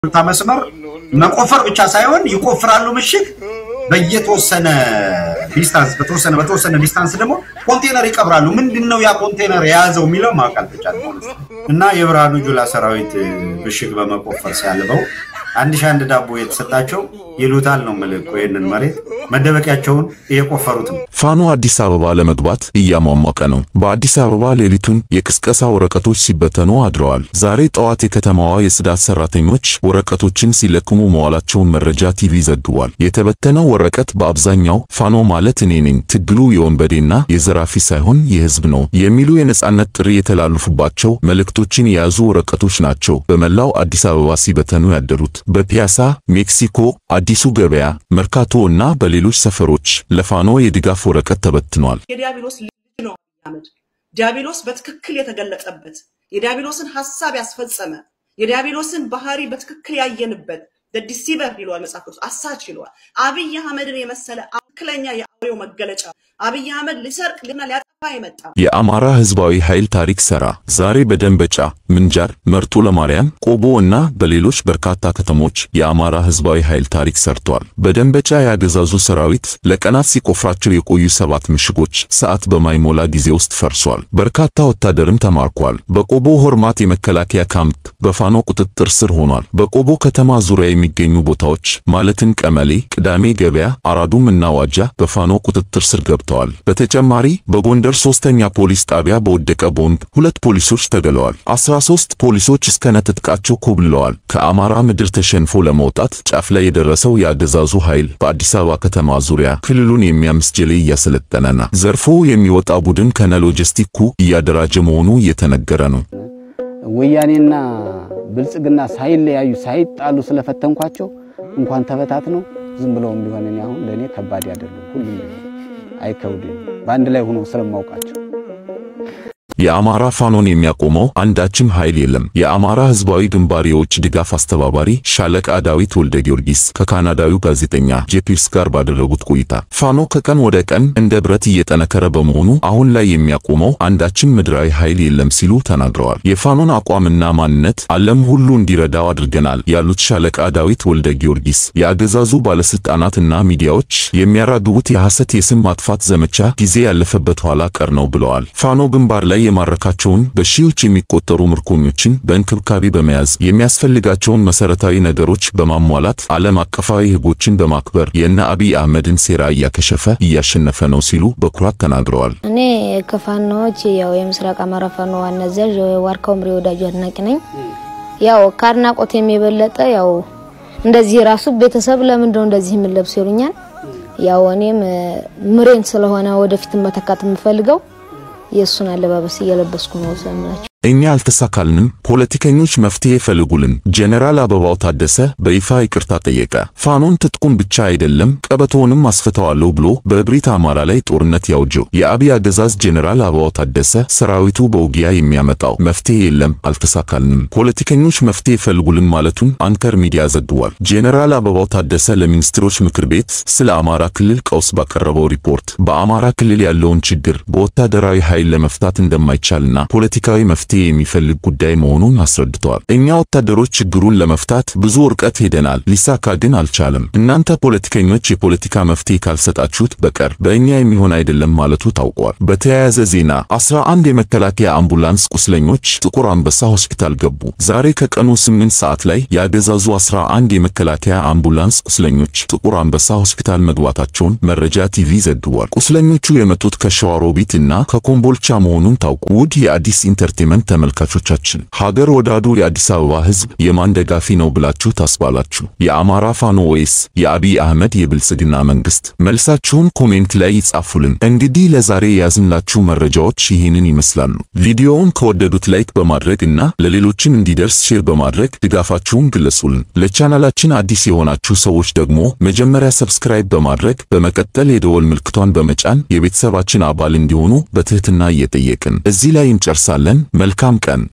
ታ መስመር መቆፈር ብቻ ሳይሆን ይቆፍራሉ ምሽግ በየተወሰነ ዲስታንስ በተወሰነ በተወሰነ ዲስታንስ ደግሞ ኮንቴነር ይቀብራሉ። ምንድን ነው ያ ኮንቴነር የያዘው የሚለው ማወቅ አልተቻለም ማለት ነው። እና የብርሃኑ ጁላ ሰራዊት ምሽግ በመቆፈር ሲያልበው አንድ ሺህ አንድ ዳቦ የተሰጣቸው ይሉታል ነው ምልክ ይህንን መሬት መደበቂያቸውን እየቆፈሩት ነው። ፋኖ አዲስ አበባ ለመግባት እያሟሟቀ ነው። በአዲስ አበባ ሌሊቱን የቅስቀሳ ወረቀቶች ሲበተኑ አድረዋል። ዛሬ ጠዋት የከተማዋ የጽዳት ሰራተኞች ወረቀቶችን ሲለቅሙ መዋላቸውን መረጃ ቲቪ ዘግቧል። የተበተነው ወረቀት በአብዛኛው ፋኖ ማለት እኔ ነኝ፣ ትግሉ የወንበዴና የዘራፊ ሳይሆን የህዝብ ነው የሚሉ የነጻነት ጥሪ የተላለፉባቸው መልእክቶችን የያዙ ወረቀቶች ናቸው በመላው አዲስ አበባ ሲበተኑ ያደሩት። በፒያሳ፣ ሜክሲኮ፣ አዲሱ ገበያ፣ መርካቶ እና በሌሎች ሰፈሮች ለፋኖ የድጋፍ ወረቀት ተበትኗል። የዲያብሎስ ልጅ ነው አብይ አህመድ። ዲያብሎስ በትክክል የተገለጸበት የዲያብሎስን ሐሳብ ያስፈጸመ የዲያብሎስን ባህሪ በትክክል ያየንበት ዲሲቨር ይለዋል መጽሐፍ ቅዱስ፣ አሳች ይለዋል። አብይ አህመድን የመሰለ ትክክለኛ የአውሬው መገለጫ አብይ አህመድ ሊሰርቅ ልና ሊያጠፋ የመጣ የአማራ ህዝባዊ ኃይል ታሪክ ሰራ። ዛሬ በደንበጫ፣ ምንጃር፣ መርጦ ለማርያም፣ ቆቦ እና በሌሎች በርካታ ከተሞች የአማራ ህዝባዊ ኃይል ታሪክ ሰርቷል። በደንበጫ ያገዛዙ ሰራዊት ለቀናት ሲቆፍራቸው የቆዩ ሰባት ምሽጎች ሰዓት በማይሞላ ጊዜ ውስጥ ፈርሷል። በርካታ ወታደርም ተማርኳል። በቆቦ ሆርማት የመከላከያ ካምፕ በፋኖ ቁጥጥር ስር ሆኗል። በቆቦ ከተማ ዙሪያ የሚገኙ ቦታዎች ማለትም ቀመሌ፣ ቅዳሜ ገበያ፣ አራዱም እና ዋጃ በፋኖ ቁጥጥር ስር ገብተዋል። በተጨማሪ በጎንደር ሶስተኛ ፖሊስ ጣቢያ በወደቀ ቦምብ ሁለት ፖሊሶች ተገለዋል። 13 ፖሊሶች እስከነ ትጥቃቸው ኮብልለዋል። ከአማራ ምድር ተሸንፎ ለመውጣት ጫፍ ላይ የደረሰው የአገዛዙ ኃይል በአዲስ አበባ ከተማ ዙሪያ ክልሉን የሚያምስ ጀሌ እያሰለጠነና ዘርፎ የሚወጣ ቡድን ከነ ሎጂስቲኩ እያደራጀ መሆኑ እየተነገረ ነው። ወያኔና ብልጽግና ሳይለያዩ ሳይጣሉ ስለፈተንኳቸው እንኳን ተበታት ነው ዝም ብለውም ቢሆን እኔ አሁን ለእኔ ከባድ አይደለም። ሁሉም አይከብድም በአንድ ላይ ሆኖ ስለማውቃቸው የአማራ ፋኖን የሚያቆመው አንዳችም ኃይል የለም። የአማራ ህዝባዊ ግንባር የውጭ ድጋፍ አስተባባሪ ሻለቃ ዳዊት ወልደ ጊዮርጊስ ከካናዳዊው ጋዜጠኛ ጄፒርስ ጋር ባደረጉት ቆይታ ፋኖ ከቀን ወደ ቀን እንደ ብረት እየጠነከረ በመሆኑ አሁን ላይ የሚያቆመው አንዳችም ምድራዊ ኃይል የለም ሲሉ ተናግረዋል። የፋኖን አቋምና ማንነት ዓለም ሁሉ እንዲረዳው አድርገናል ያሉት ሻለቃ ዳዊት ወልደ ጊዮርጊስ የአገዛዙ ባለስልጣናትና ሚዲያዎች የሚያራግቡት የሐሰት የስም ማጥፋት ዘመቻ ጊዜ ያለፈበት ኋላ ቀር ነው ብለዋል። ፋኖ ግንባር ላይ የማረካቸውን በሺዎች የሚቆጠሩ ምርኮኞችን በእንክብካቤ በመያዝ የሚያስፈልጋቸውን መሰረታዊ ነገሮች በማሟላት ዓለም አቀፋዊ ሕጎችን በማክበር የእነ አብይ አህመድን ሴራ እያከሸፈ እያሸነፈ ነው ሲሉ በኩራት ተናግረዋል። እኔ ከፋኖዎች ያው የምስራቅ አማራ ፋኖ ዋና አዛዥ ዋርካው ምሬ ወዳጁ አድናቂ ነኝ። ያው ከአድናቆት የሚበለጠ ያው እንደዚህ ራሱ ቤተሰብ ለምንድነው እንደዚህ የምንለብስ ይሉኛል። ያው እኔም ምሬን ስለሆነ ወደፊት መተካት የምፈልገው የእሱን አለባበስ እየለበስኩ ነው ዘምናቸው። እኛ አልተሳካልንም፣ ፖለቲከኞች መፍትሄ ፈልጉልን። ጄኔራል አበባው ታደሰ በይፋ ይቅርታ ጠየቀ። ፋኖን ትጥቁን ብቻ አይደለም ቀበቶውንም አስፈተዋለሁ ብሎ በእብሪት አማራ ላይ ጦርነት ያውጀው የአብይ አገዛዝ ጄኔራል አበባው ታደሰ ሰራዊቱ በውጊያ የሚያመጣው መፍትሄ የለም፣ አልተሳካልንም፣ ፖለቲከኞች መፍትሄ ፈልጉልን ማለቱን አንከር ሚዲያ ዘግቧል። ጄኔራል አበባው ታደሰ ለሚኒስትሮች ምክር ቤት ስለ አማራ ክልል ቀውስ ባቀረበው ሪፖርት በአማራ ክልል ያለውን ችግር በወታደራዊ ኃይል ለመፍታት እንደማይቻልና ፖለቲካዊ መፍትሄ የሚፈልግ ጉዳይ መሆኑን አስረድተዋል። እኛ ወታደሮች ችግሩን ለመፍታት ብዙ ርቀት ሄደናል፣ ሊሳካ ግን አልቻለም። እናንተ ፖለቲከኞች የፖለቲካ መፍትሄ ካልሰጣችሁት በቀር በእኛ የሚሆን አይደለም ማለቱ ታውቋል። በተያያዘ ዜና 11 የመከላከያ አምቡላንስ ቁስለኞች ጥቁር አንበሳ ሆስፒታል ገቡ። ዛሬ ከቀኑ 8 ሰዓት ላይ ያገዛዙ 11 የመከላከያ አምቡላንስ ቁስለኞች ጥቁር አንበሳ ሆስፒታል መግባታቸውን መረጃ ቲቪ ዘግቧል። ቁስለኞቹ የመጡት ከሸዋሮቢት እና ከኮምቦልቻ መሆኑን ታውቁ። ውድ የአዲስ ኢንተርቴንመንት ተመልካቾቻችን ሀገር ወዳዱ የአዲስ አበባ ሕዝብ የማን ደጋፊ ነው ብላችሁ ታስባላችሁ? የአማራ ፋኖ ወይስ የአብይ አህመድ የብልጽግና መንግስት? መልሳችሁን ኮሜንት ላይ ይጻፉልን። እንግዲህ ለዛሬ የያዝንላችሁ መረጃዎች ይህንን ይመስላሉ። ቪዲዮውን ከወደዱት ላይክ በማድረግ እና ለሌሎችን እንዲደርስ ሼር በማድረግ ድጋፋችሁን ግለጹልን። ለቻናላችን አዲስ የሆናችሁ ሰዎች ደግሞ መጀመሪያ ሰብስክራይብ በማድረግ በመቀጠል የደወል ምልክቷን በመጫን የቤተሰባችን አባል እንዲሆኑ በትህትና እየጠየቅን እዚህ ላይ እንጨርሳለን። መልካም ቀን